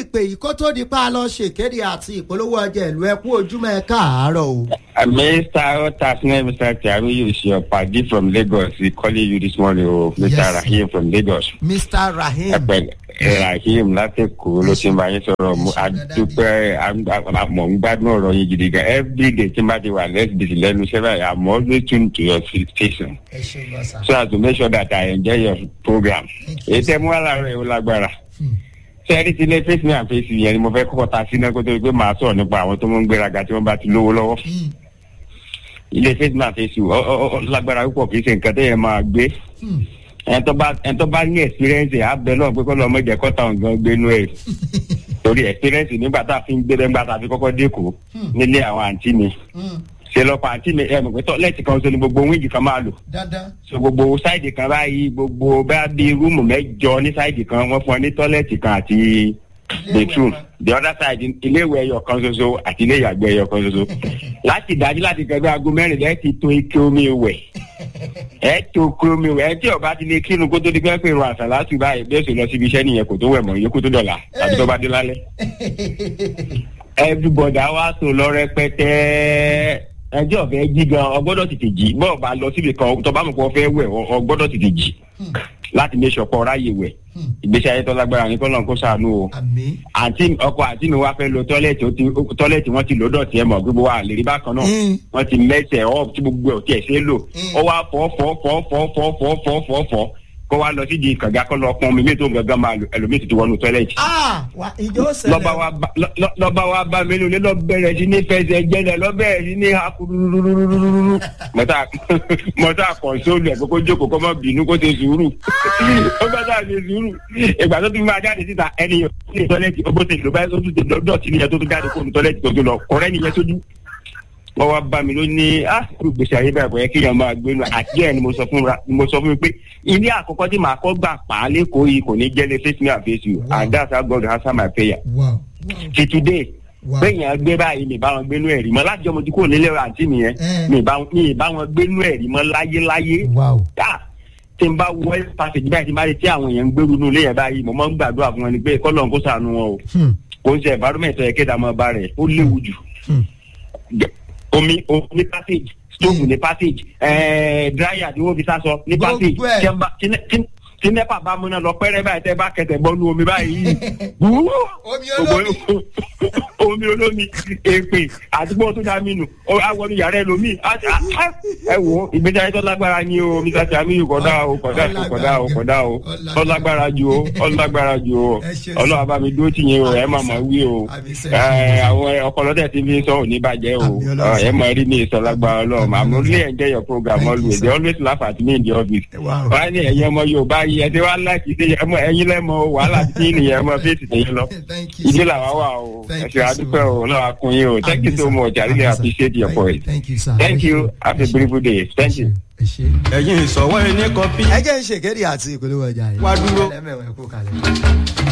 ìpè yìí kó tó di pa lọ ṣèkéde àti ìpolówó ọjà ìlú ẹkú ojúmọ́ ẹ káàárọ̀ o. Mr. Otasne, Mr. Tiaru, is your party from Lagos. He calling you this morning, oh, Mr. Yes. Rahim from Lagos. mr rahim Ẹ̀pẹ̀ Rahim láti kú ló ti ń bá yín sọ̀rọ̀ mu. Adúpẹ́ àmọ̀ ń gbádùn ọ̀rọ̀ yín gidi gan. Every day tí n bá ti wà less busy lẹ́nu iṣẹ́ báyìí, I'm always tuned to your station. ẹ ṣe lọ sá. So as to make sure that I enjoy your program. Thank you, Èyí tẹ́ mú àlàrọ̀ ẹ̀ ó lágbára. Hmm. Sẹ́ẹ̀rì ti lé face me and face you yẹn ni mo fẹ́ kọ́kọ́ ta sí náà kó tó di pé màá sọ̀rọ̀ nípa àwọn tó ń gbéraga tí wọ́n bá ti lówó lọ́wọ́ Hmm. ilé face man face you ọ ọ ọ lágbára púpọ̀ kì í ṣe nǹkan tó yẹ máa gbé Hmm. ẹni tó bá ẹni tó bá ní experience ẹ̀ á bẹ lọ́wọ́ pé kọ́ lọ́ọ́ mọ̀jẹ̀ kọ́ta ọ̀gán gbénú ẹ̀ torí experience nígbà tá a fi ń gbé nígbà tá a fi kọ́kọ́ dẹ́kọ̀ Hmm. nílé àwọn àǹtí mi Hmm. ṣe lọ́pọ̀ àǹtí mi ẹ̀ mọ̀ pé tọ́lẹ́tì kan ṣo ni gbogbo wíńgì kan máa lò dandan. so gbogbo sáìdì kan báyìí gbogbo bá bí rúùmù mẹ́jọ ní sáìdì kan wọ́n fún ọ ní tọ́lẹ́tì kan àti bathroom the other side ilé ìwẹ̀ ẹyọ kan ṣoṣo àti ilé ìyàgbẹ́ ẹyọ kan ṣoṣo láti dájú láti kẹgbẹ́ aago mẹ́rin lẹ́ẹ̀ ti tó ike omi wẹ̀ ẹ tó ike omi wẹ̀ ẹ tí ọba ti lè kírun kó tó di pẹ́ pé irun àṣà láti báyìí bí ó sì lọ síbi iṣẹ́ nìyẹn kò tó wẹ̀ mọ́ yókù tó dọ̀là tàbí tó bá dé lálẹ́ everybody á wá tó lọ rẹpẹtẹ ẹjọ́ ọ̀fẹ́ jí gan ọgbọ́dọ̀ tètè jí bọ́ọ̀ bá lọ síbi kan tó bá mọ̀ pé ọ fẹ́ wẹ̀ ọ- ọgbọ́dọ̀ tètè jí láti make sure pé ọ ráyè wẹ̀ Hmm. ìgbésí ayé tó lágbára ní kọ́lọ́n kó ṣàánú o àmì. àǹtí ọkọ àǹtí mi wá fẹ́ lo tọ́lẹ̀tì ó ti tọ́lẹ̀tì wọ́n ti lò dọ̀tí ẹ̀ mọ̀ gbogbo wa lè rí bákan náà Mm. wọ́n ti mẹ́sẹ̀ ọ́ tí gbogbo ẹ̀ ò tiẹ̀ ṣe é lò Mm. ó wá fọ́ fọ́ fọ́ fọ́ fọ́ fọ́ fọ́ fọ́ fọ́ kó wá lọ sídìí kànga kó lọ pọn omi mi tó gangan máa lò ẹlòmíì ti ti wọnú tọ́lẹ̀tì ah wa ìjọ ṣẹlẹ̀. lọ́ba wa bá lọ́- lọ́- lọ́ba wa bá mi lónìí lọ́ bẹ̀rẹ̀ sí ní fẹsẹ̀ jẹ́lẹ̀ lọ́ bẹ̀rẹ̀ sí ní akurururururu mọ́tà mọ́tà kọ̀ǹsóòlù ẹ̀ kókó jókòó kó má bínú kó ṣe sùúrù ó bá sáà ṣe sùúrù ìgbà tó tún máa jáde síta ẹni yẹn ó ní tọ́lẹ́tì ó bó ṣe lò báyìí ó tún ṣe lọ́dọ̀ tí nìyẹn tó tún jáde kó ní tọ́lẹ́tì tó tún lọ ọ̀rẹ́ nìyẹn sójú wọ́n wá bá mi lónìí ah gbèsè ayé báyìí bóyá kéèyàn máa gbé nu àti ẹ̀ ni mo sọ fún ra mo sọ fún mi pé ilé àkọ́kọ́ tí màá kọ́ gbà pa á lẹ́kọ̀ọ́ yìí kò ní jẹ́lé face me and face you Wow. and that's how God answer my prayer wow. ti today Wow. bẹ́ẹ̀yàn gbé báyìí mi bá wọn gbénú ẹ̀rí mọ́ láti ọmọ tí kò nílé àǹtí mi yẹn Eh. mi bá mi bá wọn gbénú ẹ̀rí mọ́ láyéláyé wow. tá tí n bá wọ ẹ́ pàṣẹjì báyìí tí n bá rí tí àwọn èèyàn ń gbèrú inú ilé yẹn báyìí mo máa ń gbàdúrà fún wọn ni pé kọ́lọ̀ kó sànù wọn o Hmm. kò ń ṣe environment ẹ̀ kéde àmọ́ bá rẹ̀ ó léwu jù Hmm. omi omi ní passage stove ní passage ẹ̀ẹ́ dryer tí wọ́n fi sásọ ní Gbogbo passage ẹ̀. tí ẹ bá- tí ne- tí- tí nẹ́pà bá múná lọ pẹ́rẹ́ báyìí tẹ́ bá kẹsẹ̀ bọ́nú omi báyìí wúwo Omi olómi. omi olómi èpè àdúgbò tó dá mí nù ó àwọn yàrá ẹlòmíì á ti- á- á- ẹ wo ìgbésí ayé tó lágbára ni o mr samiu kódà o kódà o kódà o kódà o ó lágbára ju o ó lágbára ju o Ẹ ṣé ọlọ́wà bá mi dúró tì yín o ẹ má mọ̀ wí o Àmì sẹ́. ẹ, àwọn ọpọlọ tẹ̀ tí fi ń sọ òní bàjẹ́ o Àmì Ọlọ́run Ọ, ẹ mọ̀ rí ní ìsọlágbára ọlọ́run Àmì àmọ́ Ọlọ́run. really enjoy your program Thank you, always sir. they always laugh at me in the office Wow. wọ́n á ní ẹ̀yin ọmọ yorùbá yìí ẹ ti wá láti ṣe ẹmọ ẹ̀yin lẹ́mọ wàhálà tí nìyẹn ẹmọ fèsì tẹ̀yìn lọ Thank you ilé so làwa much. wà o Thank ẹ ṣe you so àdúpẹ́ o ọlọ́run akun yín o thank you Àmì so sir. much I really Àmì sir. appreciate your Thank- point Thank you sir. thank Ẹ you ṣé. have a Ẹ ṣé. beautiful day thank you. ẹ ṣé. ẹ̀yin ìsọ̀wọ́ ẹni kọfí ẹ jẹ́ ń ṣèkéde àti ìpolówó ọjà yìí. Wá dúró. ẹlẹ́mẹ̀wẹ̀ kú kalẹ̀.